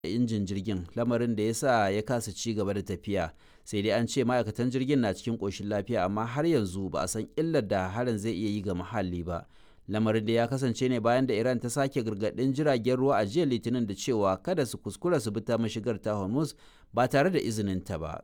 injin jirgin lamarin da ya sa ya kasa ci gaba da tafiya sai dai an ce ma'aikatan jirgin na cikin ƙoshin lafiya amma har yanzu ba a san illar da harin zai iya yi ga muhalli ba lamarin da ya kasance ne bayan da iran ta sake gargaɗin jiragen ruwa a jiya litinin da cewa kada su kuskura su bi ta mashigar ta hormuz ba tare da izinin ta ba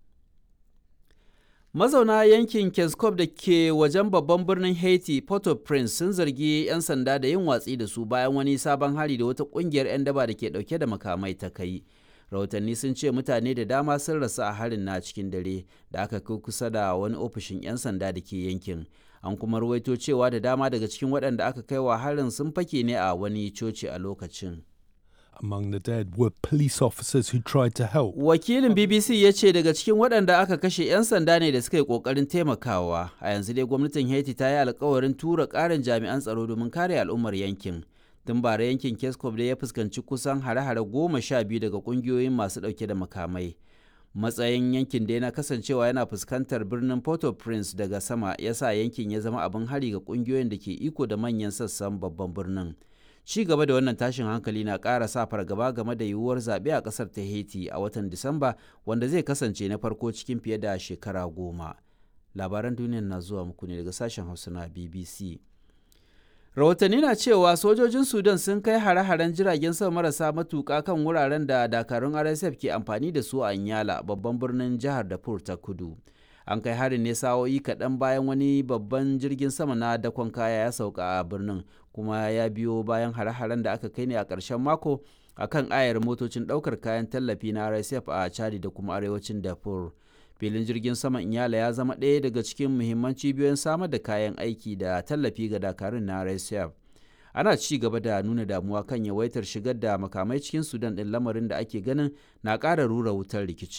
mazauna yankin keskov da ke wajen babban birnin haiti port-au-prince sun zargi 'yan sanda da yin watsi da su bayan wani sabon hari da wata kungiyar 'yan daba da ke dauke da makamai ta kai rahotanni sun ce mutane da dama sun rasu a harin na cikin dare da aka kai kusa da wani ofishin 'yan sanda da ke yankin an kuma ruwaito cewa da dama daga cikin waɗanda aka kai wa harin sun fake ne a wani coci a lokacin Among the dead were police officers who tried to help. Wakilin BBC ya ce daga cikin waɗanda aka kashe 'yan sanda ne da suka yi ƙoƙarin taimakawa. A yanzu dai gwamnatin Haiti ta yi alkawarin tura ƙarin jami'an tsaro domin kare al'ummar yankin. Tun bara yankin Keskov dai ya fuskanci kusan hare-hare goma sha biyu daga ƙungiyoyin masu ɗauke da makamai. Matsayin yankin dai na kasancewa yana fuskantar birnin Port-au-Prince daga sama ya sa yankin ya zama abin hari ga ƙungiyoyin da ke iko da manyan sassan babban birnin. ci gaba da wannan tashin hankali na ƙara sa fargaba game da yiwuwar zaɓe a ƙasar ta haiti a watan disamba wanda zai kasance na farko cikin fiye da shekara goma labaran duniyar na zuwa muku ne daga sashen hausa na bbc rahotanni na cewa sojojin sudan sun kai hare-haren jiragen sama marasa matuƙa kan wuraren da dakarun rsf ke amfani da su a nyala babban birnin jihar darfur ta kudu an kai harin ne sa'o'i kaɗan bayan wani babban jirgin sama na dakon kaya ya sauka a birnin kuma ya biyo bayan hare-haren da aka kai ne a ƙarshen mako a kan ayar motocin ɗaukar kayan tallafi na rsf a chadi da kuma arewacin darfur filin jirgin sama inyala ya zama ɗaya daga cikin muhimman cibiyoyin samar da kayan aiki da tallafi ga dakarun na rsf ana ci gaba da nuna damuwa kan yawaitar shigar da makamai cikin sudan ɗin lamarin da ake ganin na ƙara rura wutar rikicin